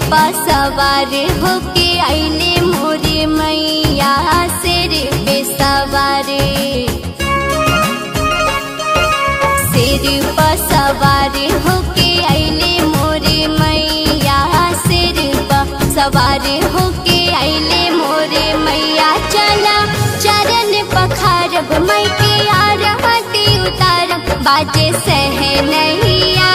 पा सवार होके आइले मोरे मैया सिर पे सवार सिर पा सवार होके आइले मोरे मैया सिर पा सवार होके आइले मोरे मैया चला चरण पखारब मई के आरती उतारब बाजे सहनैया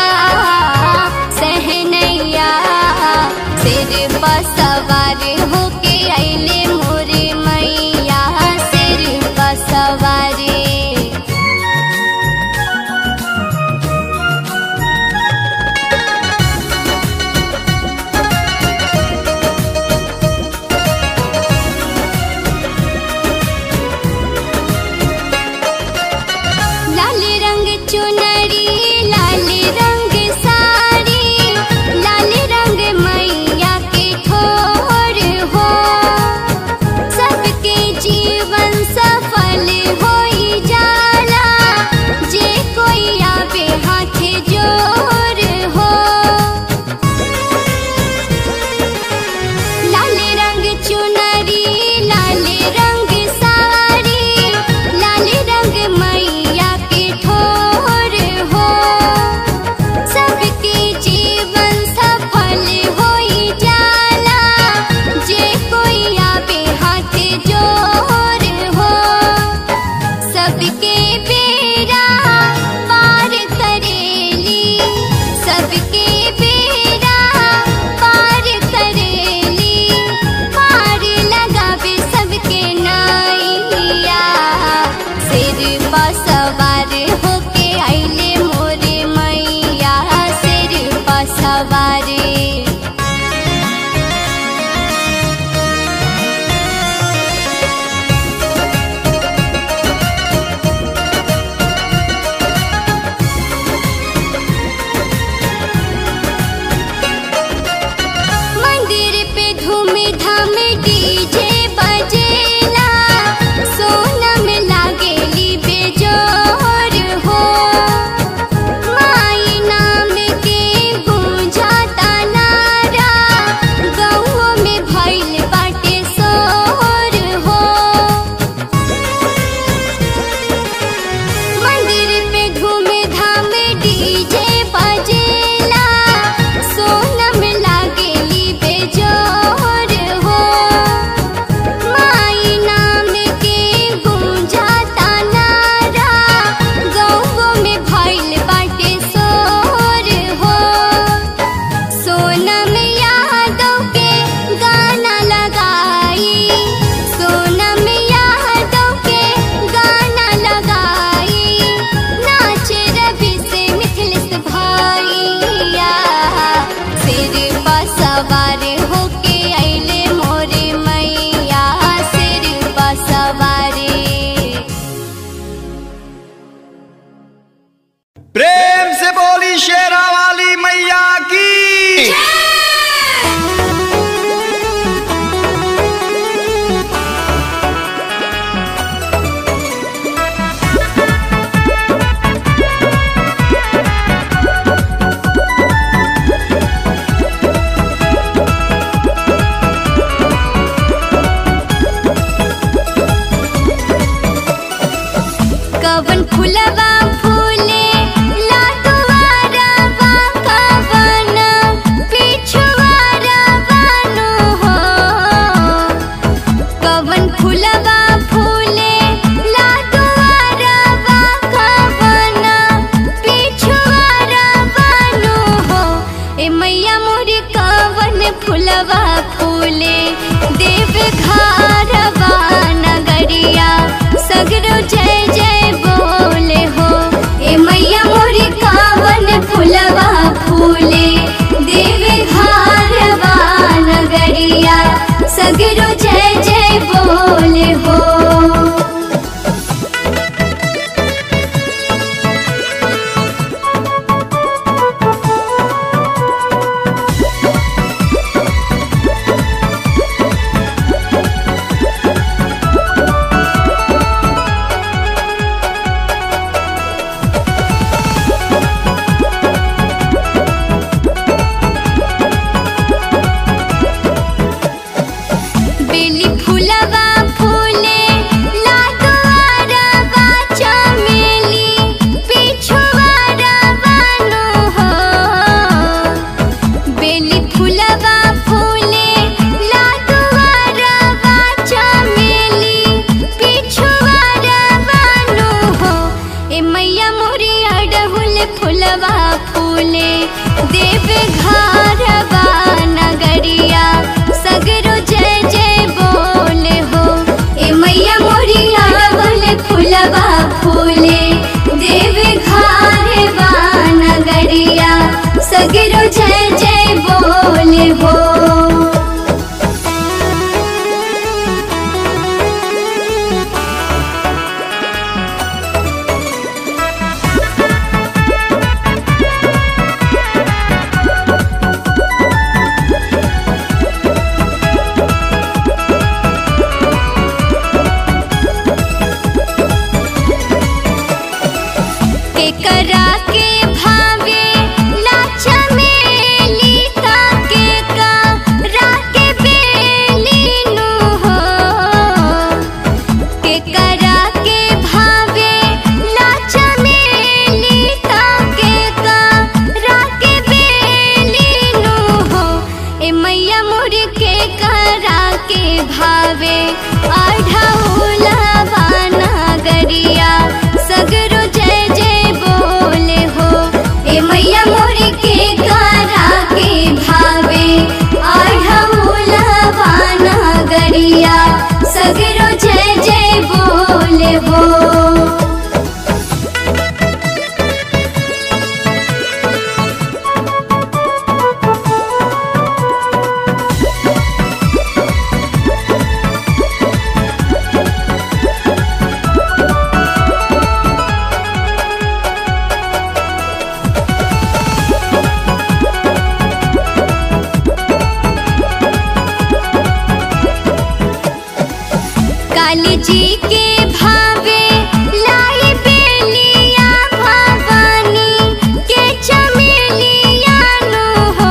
सहनैया सिर पर सवार होके आइले मोरे मैया सिर पर सवारी लाल रंग चुनरी लाल रंग साड़ी लाल रंग मैया के ठोर हो सबके जीवन सफल होई जाला जे कोई आवे हाथ जोर हो लाल रंग चुनरी लाल रंग साड़ी लाल रंग मैया के ठोर हो सबके जीवन सफल होई जाला जे कोई आवे हाथ जोर हो सबके बेरा पार करेली सबके बेरा पार करेली पार लगावे सबके नैया सिर पर सवार होके आइले मोरे मैया सिर पर सवारी मंदिर पे धूम धाम डीजे बजेला सोनम लागेली बेजोर हो माई नाम के गूंजाता नारा गौओ में भइल बाटे सोर हो मंदिर पे धूम धाम डीजे बजेला सोनम लागेली बेजोर हो माई नाम के गूंजाता नारा गौओ में भइल बाटे सोर हो सोनम यादव के गाना लगाई सोनम यादव के गाना लगाई नाचे रवि से मिथिलिस भाइया सिर पर सवार होके आइले मोरे मैया सिर पर सवारी प्रेम से बोली शेरा वाली मैया की कवन फुलवा फूले ला दुआरवा कवन पिछुआरवा नु हो कवन फुलवा फूले ला दुआरवा कवन पिछुआरवा नु हो ए मैया मोरी कवन फुलवा फूले देव घारवा नगरिया सगरो जय जय बोले हो ए मैया मोरी कावन फुलवा फूले देवे घारवा नगरिया सगरो जय जय बोले हो ए मैया मोर के करा के भावे आढ़ौलवा नगरिया सगरो जय जय बोले हो ए मैया मोर के करा के भावे आढ़ौलवा नगरिया सगरो जय जय बोले हो काली जी के भावे लाई बेलिया भवानी के चमेलिया नु हो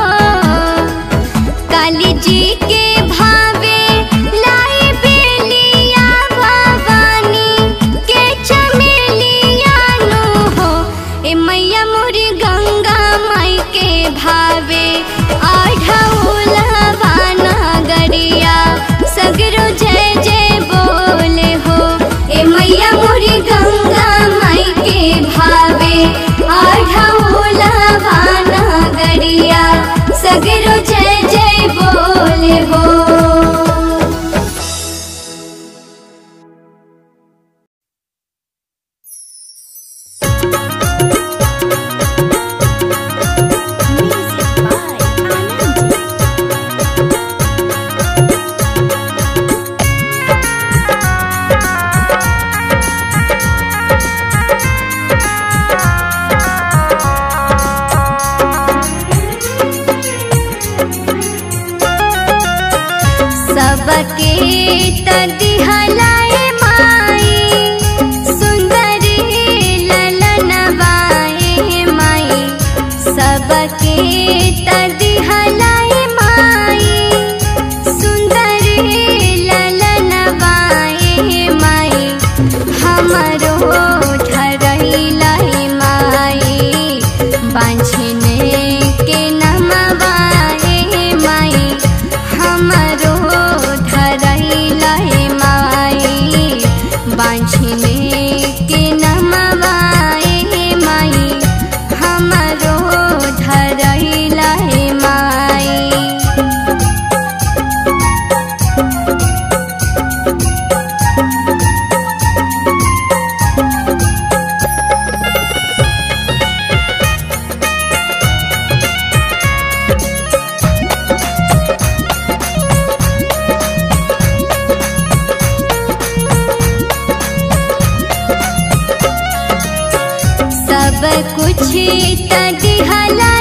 काली जी के भावे लाई बेलिया भवानी के चमेलिया नु हो ए मैया मोरी गंगा माई के भावे आढ़ौलवा नगरिया सगरो जय जय बोले हो ए मैया मोरी गंगा माई के भावे आढ़ौलवा नगरिया सगरो जय जय बोले हो सबके तदिहलाए माई सुंदरी ललनवाए माई सबके तदिहलाए माई सुंदरी ललनवाए माई हमरो धरैलाई माई बांझने के नमवाए माई हमरो धरैलाई माई बांझने के नमवाए माई हमरो धरैलाई माई सब कुछ तदिहला